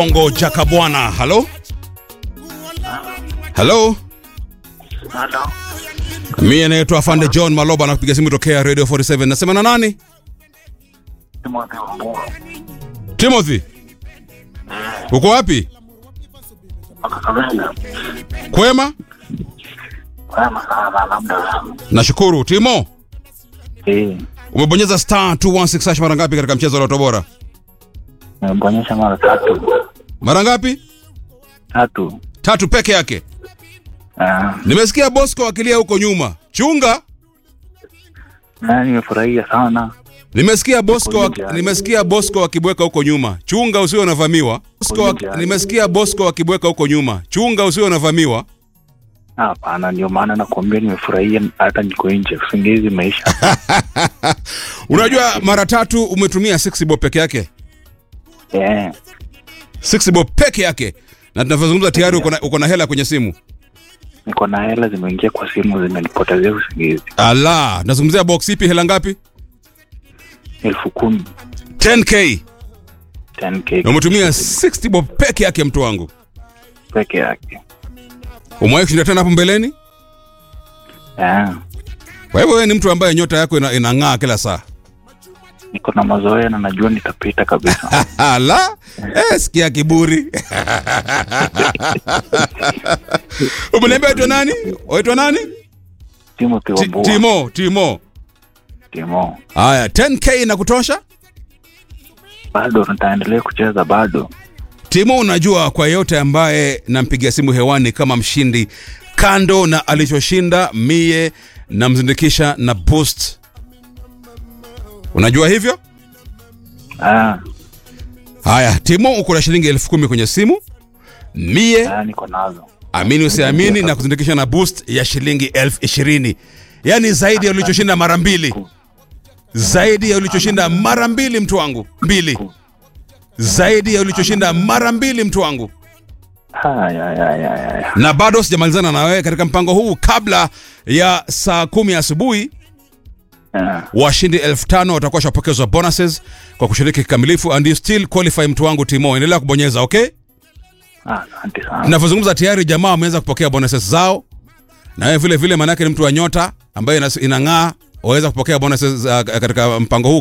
Ongo Jakabwana. Halo? Halo? Halo. Mimi naitwa Afande John Maloba na kupiga simu tokea Radio 47. Nasema na nani? Timothy Wambua. Timothy. Uko wapi? Wakakabenda. Kwema? Wema sana labda. Nashukuru. Timo, Eh, umebonyeza star 216 hash mara ngapi katika mchezo wa Lotto Bora? nimebonyesha mara tatu. Mara ngapi? Tatu. Tatu peke yake. Ah, Nimesikia Bosco akilia huko nyuma. Chunga. na nimefurahia sana. Nimesikia Bosco Uko ak- nje. nimesikia Bosco akibweka huko nyuma. Chunga usiwe unavamiwa. Bosco ak- nje. nimesikia Bosco akibweka huko nyuma. Chunga usiwe unavamiwa. Hapana, ndio maana nakwambia nimefurahia hata niko nje. Usingizi maisha. Unajua mara tatu umetumia 6 bob peke yake. Eh, 6 bob peke yake. Na tunavyozungumza tayari uko na uko na hela kwenye simu. niko na hela zimeingia kwa simu zimenipotezea usingizi. Ala, nazungumzia box ipi hela ngapi? Elfu kumi. 10k. 10k. Na umetumia 60 bob peke yake mtu wangu. peke yake. Umewahi kushinda tena hapo mbeleni? Eh, Kwa hivyo wewe ni mtu ambaye nyota yako ina, inang'aa kila saa. niko na mazoea na najua nitapita kabisa. Ala, eh, sikia kiburi. Umeniambia waitwa nani? Waitwa nani? Timothy Ti- Wambua. Timo, Timo. Timo. Haya, 10k na kutosha? Bado nitaendelea kucheza bado. Timo, unajua kwa yote ambaye nampigia simu hewani kama mshindi, kando na alichoshinda mie namzindikisha na boost. Unajua hivyo? Ah, Haya, Timo, uko na shilingi elfu kumi kwenye simu. Mie ah, niko nazo. amini usiamini, na kuzindikisha na boost ya shilingi elfu ishirini yaani zaidi ya ulichoshinda mara mbili, zaidi ya ulichoshinda mara mbili, mtu wangu, mbili, zaidi ya ulichoshinda mara mbili, mtu wangu. Haya, haya, haya, haya. Na bado sijamalizana na wewe katika mpango huu. Kabla ya saa kumi asubuhi, Ah, washindi elfu tano watakuwa washapokezwa bonuses kwa kushiriki kikamilifu, and you still qualify, mtu wangu Timo, endelea kubonyeza okay. ah, Asante sana. Ninavyozungumza tayari jamaa wameanza kupokea bonuses zao, na wewe vile vile, maanake ni mtu wa nyota ambaye inas- inang'aa, waweza kupokea bonuses uh, katika mpango huu